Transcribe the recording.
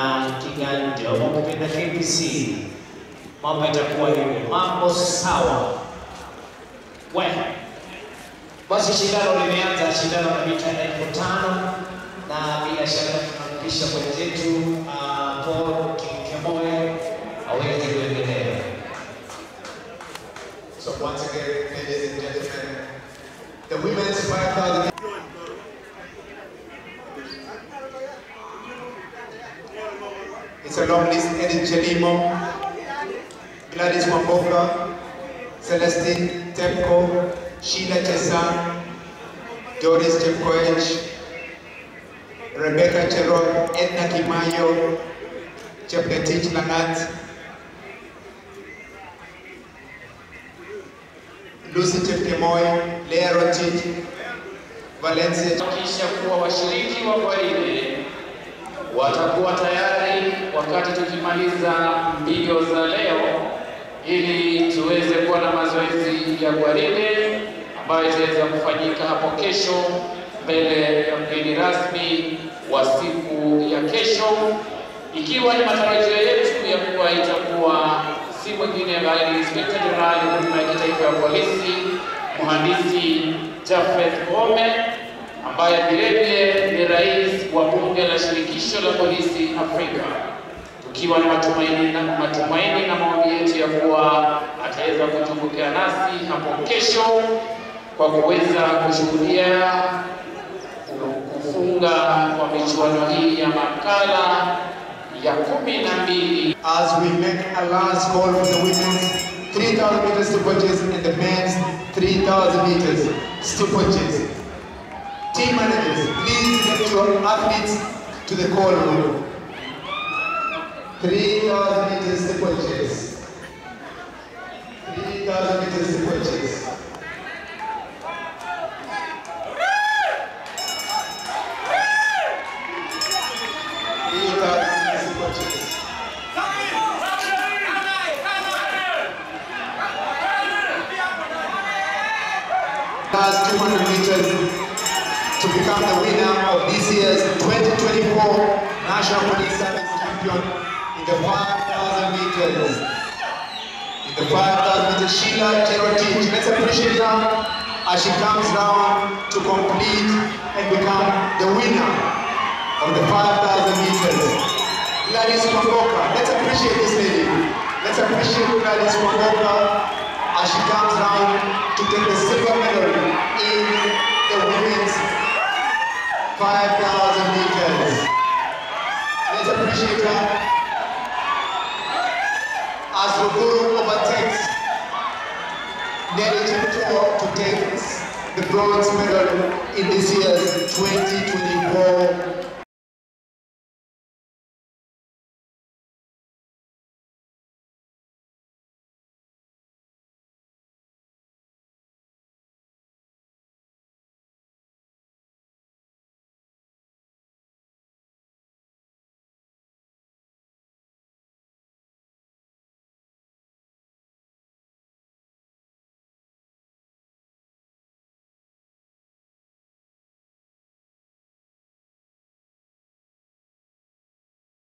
Kiganja wakipenda KBC, mambo itakuwa hivi, mambo sawa. We basi, shindano limeanza, shindano la mita elfu tano na bila shaka tunampisha mwenzetu uh, Paul Kinkemoe aweze kuendelea. So once again, ladies and gentlemen, the women's 5,000. It's a long list. Edith Chelimo, Gladys Wamboka, Celestine Tepko, Sheila Chesang, Doris Chepkoech, Rebecca Cherop, Edna Kimayo, Chepngetich Langat, Lucy Chepkemoi, Leah Rotich, Valencia kisha kuwa washiriki wa gwaride watakuwa tayari wakati tukimaliza mbio za leo, ili tuweze kuwa na mazoezi ya gwaride ambayo itaweza kufanyika hapo kesho mbele ya mgeni rasmi wa siku ya kesho, ikiwa ni matarajio yetu ya kuwa itakuwa si mwingine bali Inspekta Jenerali wa Huduma ya Kitaifa ya Polisi Mhandisi Jafeth Koome ambaye vilevile ni rais wa bunge la shirikisho la polisi Afrika, tukiwa na matumaini na matumaini na maombi yetu ya kuwa ataweza kutumbukia nasi hapo kesho kwa kuweza kushuhudia kufunga kwa michuano hii ya makala ya kumi na mbili as we make a last call for the women's 3,000 meters steeplechase and the men's 3,000 meters steeplechase. Team managers, please get your athletes to the call room. 3,000 meters steeplechase. 3,000 meters steeplechase. Three thousand meters steeplechase. last 200 meters to become the winner of this year's 2024 National Police Service Champion in the 5,000 meters. In the 5,000 meters, Sheila Cherotich. Let's appreciate her as she comes round to complete and become the winner of the 5,000 meters. Gladys Kwamboka. Let's appreciate this lady. Let's appreciate Gladys Kwamboka as she comes round to take the silver medal in the women's 5,000 meters. Let's appreciate her as Ruguru overtakes Nelly Cheptuo to take the bronze medal in this year's 20